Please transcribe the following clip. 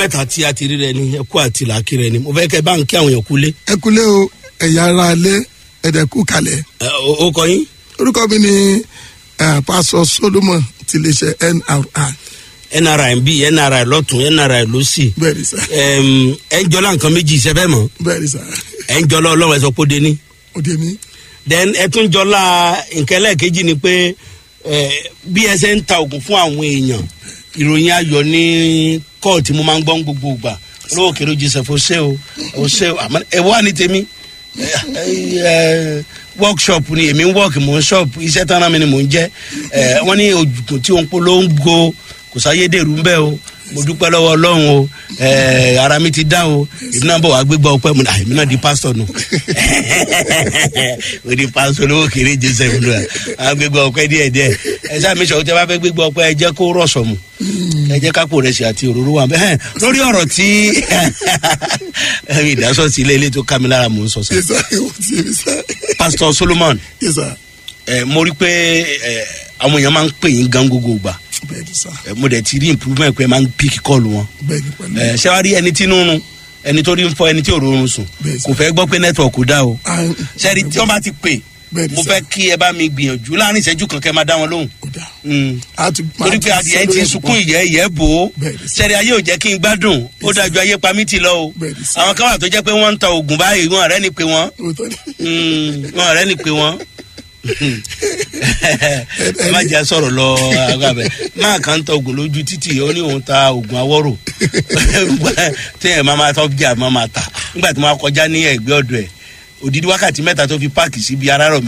mẹ́ta tí a ti rí rẹ ni ẹkú àti làákì rẹ ni mo fẹ́ kẹ́ bá ń kí àwọn èèyàn kúlé. ẹ kúlẹ̀ o ẹ̀yà ara alẹ́ ẹ̀dẹ̀kú kalẹ̀ ẹ, o- o kọ yín orúkọ mi ni eh, pásọ solomon ti lè ṣe nri nri bí nri lọ́tún nri lọ́sì bẹ́ẹ̀ ni sá Ẹm, ẹ ń jọlá nǹkan méjì ìṣẹ́fẹ́ mọ́ bẹ́ẹ̀ ni sá ẹ ń jọlá ọlọ́run ẹ sọ pé ó dé ní. òde mi then ẹ tún jọlá nǹkan ẹlẹ́ẹ̀kejì ni pé ẹ, bí ẹ ṣe ń ta oògùn fún àwọn èèyàn ìròyìn ayọ̀ ní kóòtù mo máa ń gbọ́ ń gbogbo ìgbà olówó kèrè joseph ọ̀sẹ̀ o ọ̀sẹ̀ o àmọ́ ẹ wá ní tèmi ẹ, ẹ, workshop ni èmi ń work mò ń shop iṣẹ́ tán náà mi ni mò ń jẹ́ ẹ, wọ́n ní òjùkùn tí òun polongo kò sáyédèrú ń bẹ́ o mo dúpẹ́ lọ́wọ́ ọlọ́run o ẹ, ara mi ti dá o èmi náà bọ̀ wá gbégbá ọpẹ́ mu èmi náà di pásítọ̀ nù o di pásítọ̀ lówó kéré joseph nù à gbégbá ọpẹ́ díẹ̀ díẹ̀ ẹ sáà mi sọ̀rọ̀ tí a bá fẹ́ gbégbá ọpẹ́ ẹ jẹ́ kó rọ̀ṣọ̀ mu ẹ jẹ́ kápò rẹ̀ sí àti òróró wa bẹ́ẹ̀ lórí ọ̀rọ̀ tí ìdásọ̀ sí ilé ilé tó ká mi lára mò ń sọ sá yẹ sá ewu ti yẹ sá pásítọ̀ solomon yẹ sá ẹ mo rí pé ẹ àwọn èèyàn máa ń pè yín gan gbogbo gbà bẹ́ẹ̀ ni sá ẹ mo dẹ̀ ti rí improvement pé ẹ máa ń píkì kọ́ọ̀lù wọn bẹ́ẹ̀ ni pẹ̀lú ẹ ṣé wàá rí ẹni tí nínú ẹni tó rí ń fọ ẹni tí ò rọrùn sùn Bẹ́ẹ̀ sà. kò fẹ́ gbọ́ pé network dá o Ah, ṣẹ́ni tí wọ́n bá ti pè Bẹ́ẹ̀ ni mo sà. fẹ́ kí ẹ bá mi gbìyànjú láàrin ìṣẹ́jú kan kẹ́ máa dá wọn lóhùn ó dà Mm. á ti torí pé adìyẹ ti sunkún ìyẹ́ ìyẹ́ bò ó Bẹ́ẹ̀ ni sà. ṣẹ́ni ayé ò jẹ́ kí n gbádùn ó dájú ayé pa mí ti lọ o Bẹ́ẹ̀ ni sà. àwọn kan wà tó jẹ́ pé wọ́n ń ta oògùn báyìí wọn ọ̀rẹ́ ni pé wọ́n òótọ́ ni Mm, wọn ọ̀rẹ́ ni pé wọ́n ẹ má jẹ́ sọ̀rọ̀ lọ agbábẹ́ máa kàn ń ta oògùn lójú títì ó ní òun ta oògùn awọ́rò téèyàn máa máa tọ́ bí i àmọ́ máa tà nígbà tí wọ́n á kọjá ní ẹ̀gbẹ́ ọ̀dọ̀ ẹ̀ òdìdí wákàtí mẹ́ta tó fi páàkì síbi arárọ̀ mi